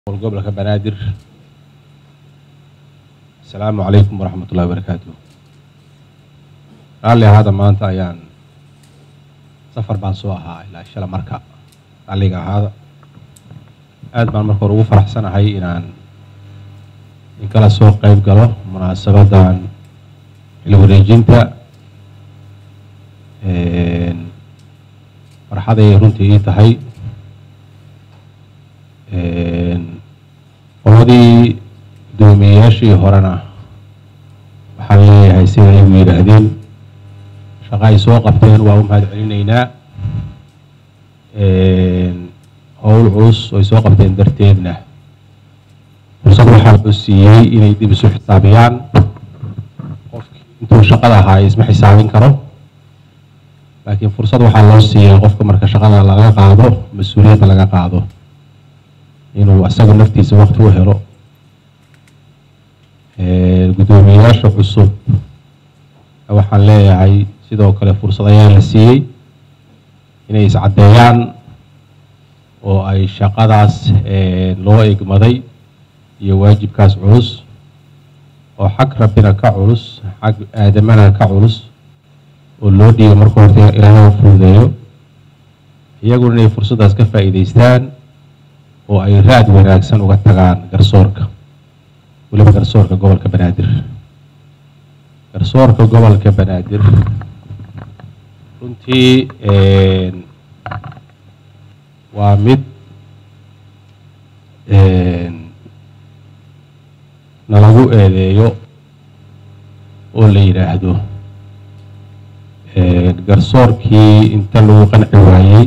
gobolka banaadir asalaamu calaykum waraxmat ullahi barakaatu raalli ahaada maanta ayaan safar baan soo ahaa ilaa shala marka raalliga ahaada aad baan marka hore ugu faraxsanahay inaan inkala soo qeyb galo munaasabadan xil wareejinta farxaday runtii ii tahay qoladii guddoomiyeyaashii horena waxaan leeyahay sida aygu yidhaahdeen shaqa ay soo qabteen waa u mahad celinaynaa howl culus ay soo qabteen darteedna fursad waxaa loo siiyey inay dib isu xisaabiyaan qofkii intuu shaqada ahaa isma xisaabin karo laakiin fursad waxaa loo siiyay qofka marka shaqada laga qaado mas-uuliyadda laga qaado inuu asaga naftiisa wakti u helo guddoomiyeyaasha cusub waxaan leeyahay sidoo kale fursad ayaa la siiyey inay iscaddeeyaan oo ay shaqadaas loo egmaday iyo waajibkaas culus oo xag rabbina ka culus xag aadamana ka culus oo loo dhiibo marka horta ilaahay u fududeeyo iyaguna inay fursaddaas ka faa'iidaystaan oo ay raad wanaagsan uga tagaan garsoorka weliba garsoorka gobolka banaadir garsoorka gobolka banaadir runtii waa mid nalagu eedeeyo oo la yidhaahdo garsoorkii inta lagu qanci waayey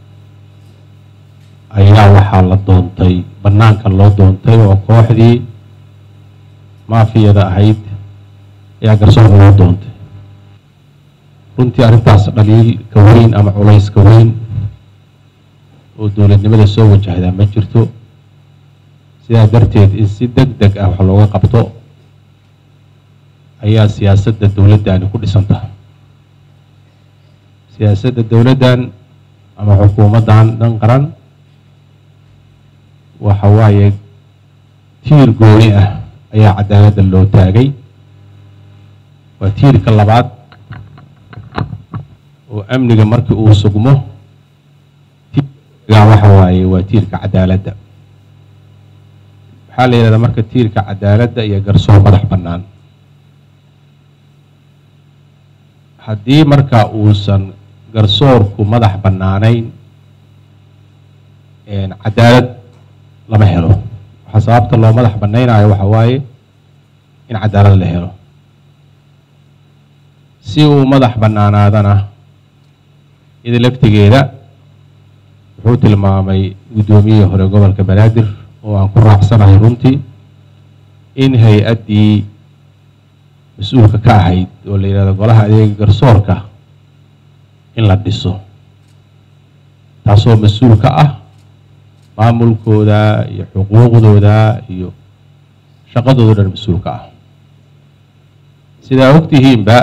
ayaa waxaa la doontay bannaanka loo doontay oo kooxdii maafiyada ahayd ayaa garsoorka loo doontay runtii arrintaas dhaliilka weyn ama culayska weyn oo dowladnimada soo wajahdaa ma jirto sidaa darteed in si deg deg ah wax looga qabto ayaa siyaasadda dowladdani ku dhisan tahay siyaasadda dowladdan ama xukuumaddan dhan qaran waxa waaye tiir gooni ah ayaa cadaaladda loo taagay waa tiirka labaad oo amniga markii uu sugmo tiirga waxa waaye waa tiirka cadaaladda waxaa la yidhahdaa marka tiirka cadaaladda iyo garsoor madax bannaan haddii marka uusan garsoorku madax bannaanayn cadaalad lama helo waxaa sababta loo madax bannaynayo waxa waaye in cadaalad la helo si uu madax bannaanaadana ida laftigeeda wuxuu tilmaamay guddoomiyihii hore gobolka banaadir oo aan ku raacsanahay runtii in hay-addii mas-uulka ka ahayd oo la yidhahdo golaha adeega garsoorka in la dhiso taasoo mas-uul ka ah maamulkooda iyo xuquuqdooda iyo shaqadooda dhan mas-uulka ah sidaa ogtihiinba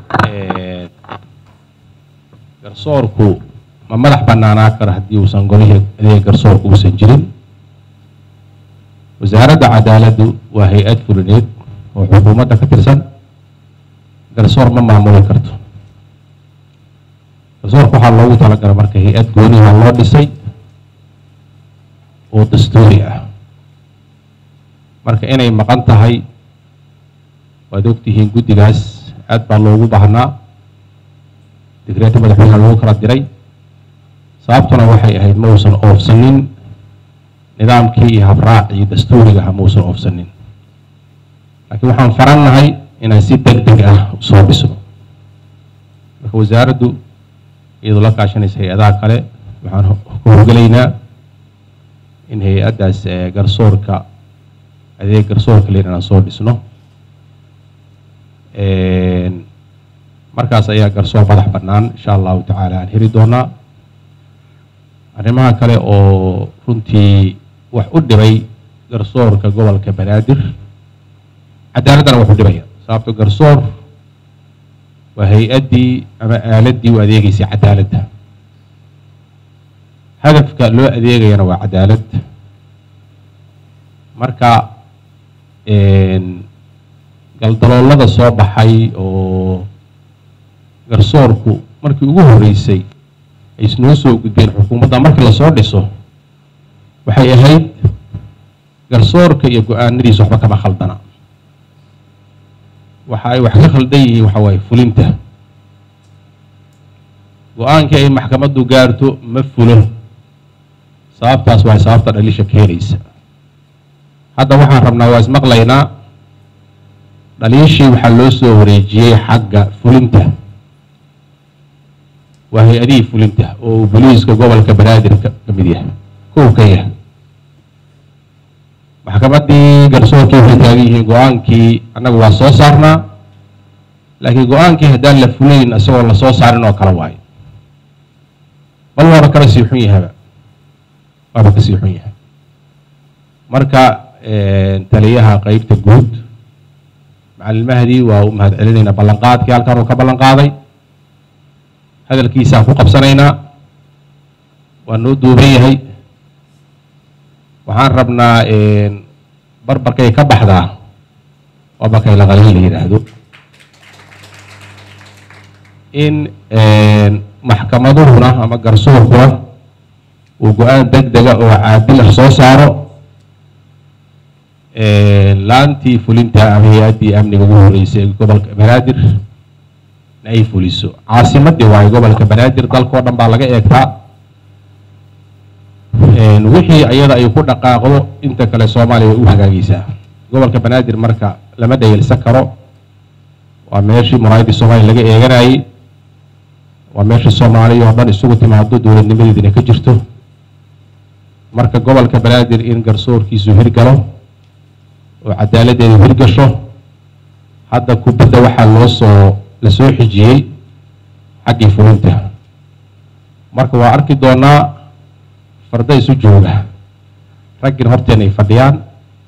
garsoorku ma madax bannaanaa karo haddii uusan golihii adeega garsoorka uusan jirin wasaaradda cadaaladdu waa hay-ad fulineed oo xukuumadda ka tirsan garsoor ma maamuli karto garsoorka waxaa loogu talagala marka hay-ad gooniha loo dhisay oo dastuuri ah marka inay maqan tahay waad ogtihiin guddigaas aad baa loogu baahnaa digreeta madaxweyneha lagu kala diray sababtuna waxay ahayd ma uusan oofsanin nidaamkii iyo habraacii dastuuriga ah ma uusan oofsanin laakiin waxaan farannahay inaan si deg deg ah usoo dhisno marka wasaaraddu iyadoo la kaashanaysa hay-adaha kale waxaan ku horgelaynaa in hay-addaas garsoorka adeeg garsoorka len inaan soo dhisno markaas ayaa garsoor madax bannaan insha allahu tacaala aan heli doonaa arrimaha kale oo runtii wax u dhibay garsoorka gobolka banaadir cadaaladdana wax u dhibaya sababto garsoor waa hay-addii ama aaladdii u adeegeysay cadaaladda hadafka loo adeegayana waa cadaalad marka galdaloolada soo baxay oo garsoorku markii ugu horreysay ay isnoo soo gudbeen xukuumadda markii lasoo dhiso waxay ahayd garsoorka iyo go-aanadiisa waxba kama khaldana waxa ay wax ka khaldan yihiin waxa waaye fulinta go-aankii ay maxkamaddu gaarto ma fulo sababtaas waa sababta dhalisha keenaysa hadda waxaan rabnaa waa ismaqlaynaa dhaliishii waxaa loo soo wareejiyey xagga fulinta waa hay-adihii fulinta oo uu boliiska gobolka banaadir ka mid yahay kow ka yahay maxkamaddii garsoorkii waxay taagan yihiin go-aankii annaga waa soo saarnaa laakiin go-aankii haddaan la fulayn isagoo la soo saarin oo kale waayo bal waaba kala sii xun yahaba waaba ka sii xun yahay marka taliyaha qeybta guud macalin mahdi waa u mahad celinaynaa ballanqaadkii halkan uu ka ballan qaaday hadalkiisaan ku qabsanaynaa waa noo duuban yahay waxaan rabnaa barbarkay ka baxdaa waa markay laqalin la yidhaahdo in maxkamaduhuna ama garsoorkuna uu go-aan deg dega oo caadil ah soo saaro laantii fulinta ama hay-addii amniga ugu horeysay ee gobolka banaadir in ay fuliso caasimadii waayo gobolka banaadir dalkao dhan baa laga eegtaa wixii iyada ay ku dhaqaaqdo inta kale soomaaliya way u hagaagaysaa gobolka banaadir marka lama dhayelsan karo waa meeshii muraayadii soomaaliya laga eeganayey waa meesha soomaaliya oo dhan isugu timaado dowladnimadeedina ka jirto marka gobolka banaadir in garsoorkiisu hirgalo oo cadaaladdeedu hirgasho hadda kubadda waxaa loo soo la soo xijiyey xaggii fulinta marka waa arki doonaa farda isu jooga raggin horteen ay fadhiyaan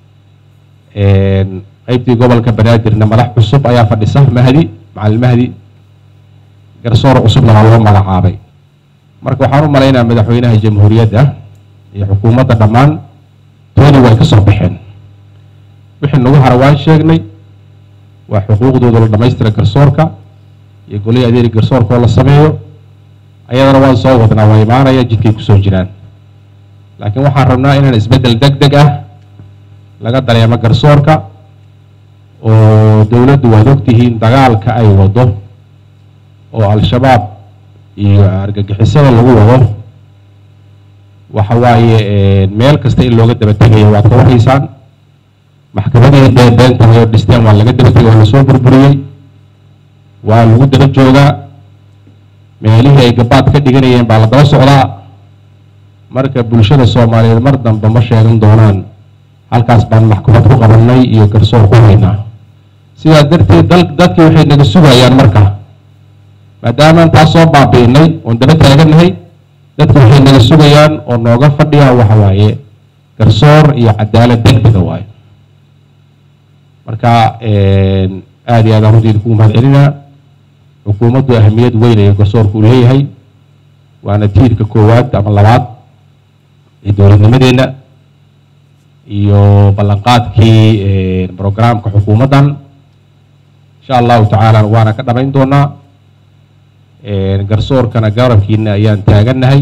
qeybtii gobolka banaadirna madax cusub ayaa fadhisa mahdi macalin mahdi garsoor cusubna waa loo magacaabay marka waxaan u malaynaa madaxweynaha jamhuuriyadda iyo xukuumadda dhammaan toodii way ka soo baxeen wixii nagu hara waan sheegnay waa xuquuqdooda la dhamaystira garsoorka iyo golihii adeeri garsoorka oo la sameeyo ayadana waan soo wadnaa waa imaanaya jidkay kusoo jiraan laakiin waxaan rabnaa inaan isbeddel deg deg ah laga dareemo garsoorka oo dowladdu waad ogtihiin dagaalka ay wado oo al-shabaab iyo argagixisada lagu wado waxa waaye meel kasta in looga daba tegayo waad ka warhaysaan maxkamadihii beebeentahay oo dhisteen waa laga daba tegay waa lasoo burburiyey waa lagu daba joogaa meelihii ay gabaad ka dhiganayeen baa la daba socdaa marka bulshada soomaaliyeed mar dambe ma sheegan doonaan halkaas baan maxkamad ku qabanay iyo garsoor ku haynaa sidaa darteed dal dadkii waxay naga sugayaan marka maadaamaan taas soo baabi'inay oon daba taaganahay dadki waxay naga sugayaan oo nooga fadhiyaan waxa waaye garsoor iyo cadaalad deg dega waayo marka aada iyo aadaan runtii idinku mahad celinaa xukuumaddu ahamiyad weyn ayo garsoorku uu leeyahay waana tiirka koowaad ama labaad ee dowladnimadeenna iyo ballanqaadkii brograamka xukuumaddan insha allahu tacaala waana ka dhamayn doonaa garsoorkana garabkiina ayaan taagannahay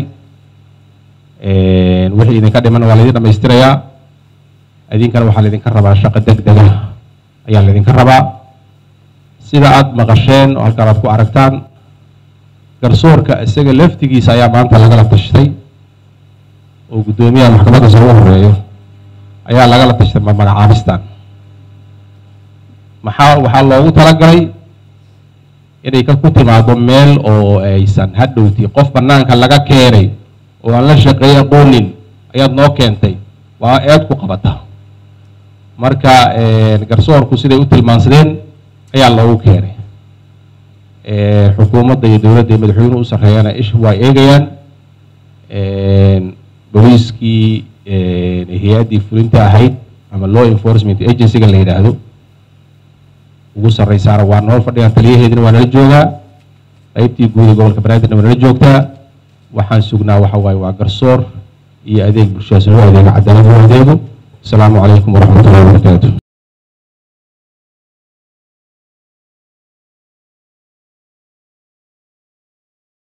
wixii idinka dhiman waa laydin dhamaystirayaa idinkana waxaa laydinka rabaa shaqo deg dega ayaa laydinka rabaa sida aada maqasheen oo halkaan aad ku aragtaan garsoorka isaga laftigiisa ayaa maanta lagala tashtay oo guddoomiyaha maxkamadda soo ugu horeeyo ayaa lagala tashtay magacaabistan maxaa waxaa loogu talagalay inay ka ku timaado meel oo aysan hadhowti qof banaanka laga keenay oo aan la shaqeey aqoonin ayaad noo keentay waa eed ku qabata marka garsoorku siday u tilmaansadeen ayaa loogu keenay xukuumadda iyo dowladda iyo madaxweynuhu u sarreeyana ish waa eegayaan booliiskii hay-addii fulinta ahayd ama law enforcement agencyga la yidhaahdo ugu sarreysaana waa noo fadhiyaan taliyaheedina waa nala joogaa qeybtii guud ee gobolka banaadirna waa nala joogtaa waxaan sugnaa waxa waaye waa garsoor iyo adeeg bulshadaas loo adeego cadaalad loo adeego asalaamu calaykum waraxmat ullahi wabarakaatu